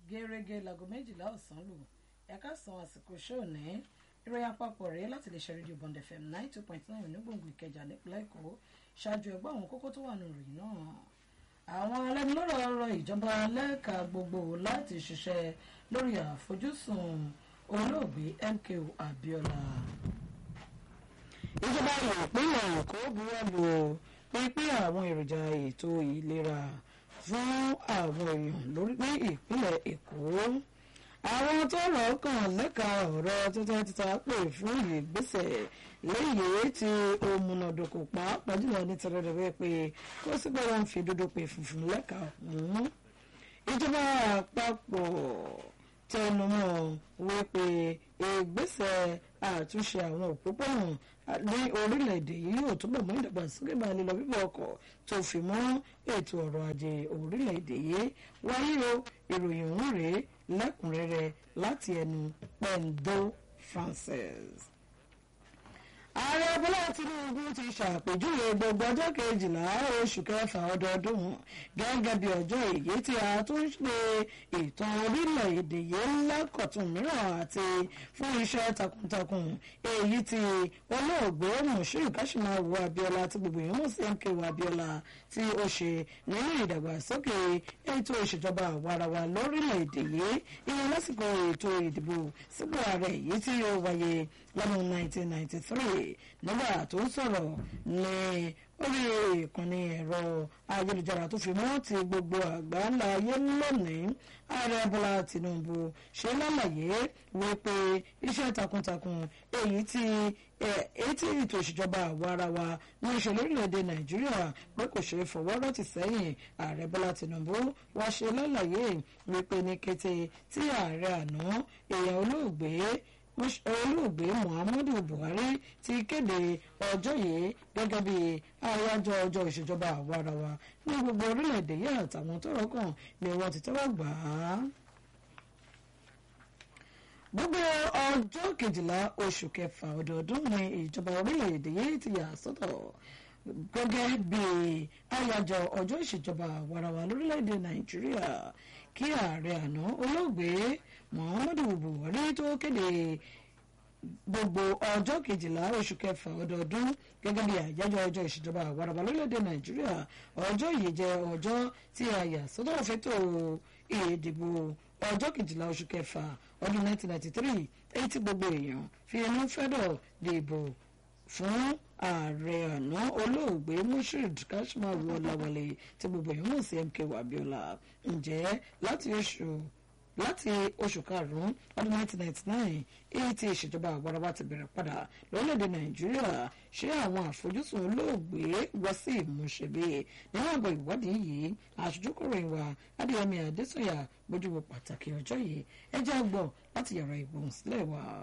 gẹ́gẹ́ láago méjìlá ọ̀sán lù ẹ̀ka san àsìkò ṣóò ní ìròyìn àpapọ̀ rèé láti lè ṣe rédíò Bond FM nine two point nine onígbòǹgbò Ìkẹjà nípínlẹ̀ Èkó ṣáájú ẹgbẹ́ àwọn kókó tó wà nù ròyìn náà àwọn alẹ́nulọ́rọ̀ rọ ìjọba lẹ́ka gbogbo láti ṣiṣẹ́ lórí àfojúsùn olóògbé MKO Abiola. ìjọba ìpínlẹ̀ Èkó buwọ́lù pínpín àwọn èròjà ètò ìlera fún àwọn èèyàn lórí ní ìpínlẹ̀ Èkó àwọn tó rọ̀ kàn lẹ́ka ọ̀rọ̀ títà títà pè fún ìgbésẹ̀ léyìí tí ó múnádóko pàápàá jùlọ ní tẹ́lẹ̀dẹ̀wẹ́ pé kó sì gbọ́dọ̀ ń fi dúdú pé funfun lẹ́ka ọ̀hún. ìjọba àpapọ̀ tẹnumọ́ wípé ìgbésẹ̀ àtúnṣe àwọn òpópónà ní orílẹ̀-èdè yìí yóò túbọ̀ mú ìdàgbàsókè bá lílọ bíbọ̀ ọkọ̀ tó fi mọ́ ètò ọrọ̀ ajé orílẹ̀-èdè yìí wáyé o ìròyìn ọ̀hún rèé lẹ́kùnrẹ́rẹ́ láti ẹnu Pendo Francis ààrẹ bọ́lá tinubu ti ṣàpèjúwe gbogbo ọjọ́ kejìlá oṣù kẹfà ọdọọdún gẹ́gẹ́ bí ọjọ́ èyí tí a tún ṣe ìtàn orílẹ̀-èdè yìí lákọ̀tún mìíràn àti fún iṣẹ́ takuntakun èyí tí olóògbé Mushiru Kashimawo Abiola tí gbogbo èèyàn mọ̀ sí MKO Abiola tí ó ṣe nínú ìdàgbàsókè ètò ìṣèjọba àwarawa lórílẹ̀-èdè yìí ìyẹn lásìkò ètò ìdìbò sípò ààrẹ èyí tí ó wáyé lọ́dún 1993 nígbà tó ń sọ̀rọ̀ ní orí ìkànnì ẹ̀rọ ayélujára tó fi mọ́ ti gbogbo àgbáńlá ayé lónìí ààrẹ bọ́lá tìǹbù ṣe lálàyé wípé iṣẹ́ takuntakun èyí tí etí ètò ìṣèjọba àwarawa ní ìṣe lórílẹ̀‐èdè nàìjíríà pé kò ṣeé fọwọ́ rọ́tì sẹ́yìn ààrẹ bọ́lá tìǹbù wá ṣe lálàyé wípé ní kété tí ààrẹ àná èèyàn olóògbé olóògbé muhammadu buhari ti kéde ọjọ́ yìí gẹ́gẹ́ bí àyájọ́ ọjọ́ ìṣèjọba àwarawa ní gbogbo orílẹ̀-èdè yìí àtàwọn tọ́rọ̀ kàn ni wọ́n ti tẹ́wọ́ gbà á. gbogbo ọjọ́ kejìlá oṣù kẹfà ọdọọdún ni ìjọba orílẹ̀-èdè yìí ti yà sọ́tọ̀ gẹ́gẹ́ bí àyájọ́ ọjọ́ ìṣèjọba àwarawa lórílẹ̀-èdè nàìjíríà kí ààrẹ àná olóògbé muhammadu buhari tó kéde gbogbo ọjọ́ kejìlá oṣù kẹfà ọdọọdún gẹ́gẹ́ bí àyájọ́ ọjọ́ ìṣèjọba àwarawa lórílẹ̀‐èdè nàìjíríà ọjọ́ yìí jẹ́ ọjọ́ tí a yà sọ́tọ̀ fẹ́tò ìdìbò ọjọ́ kejìlá oṣù kẹfà ọdún 1993 èyí tí gbogbo èèyàn fi inú fẹ́dọ̀ dìbò fún ààrẹ àná olóògbé Mushiru Kashimawo Ọláwálé tí gbogbo èèyàn mọ̀ sí MKO Abiola ǹjẹ́ láti oṣù láti oṣù karùn-ún ọdún 1999 èyí tí ìṣèjọba àwarawa ti bẹ̀rẹ̀ padà lórílẹ̀‐èdè nàìjíríà ṣé àwọn àfojúsùn olóògbé wá sí ìmúṣẹ bí nínú àgọ́ ìwádìí yìí aṣojúkọ̀ròyìn wa adéyẹmí adésọyà gbójúwò pàtàkì ọjọ́ yìí ẹ jẹ́ àgbọ̀ láti yàrá ìgbóhùnsílẹ̀ wa.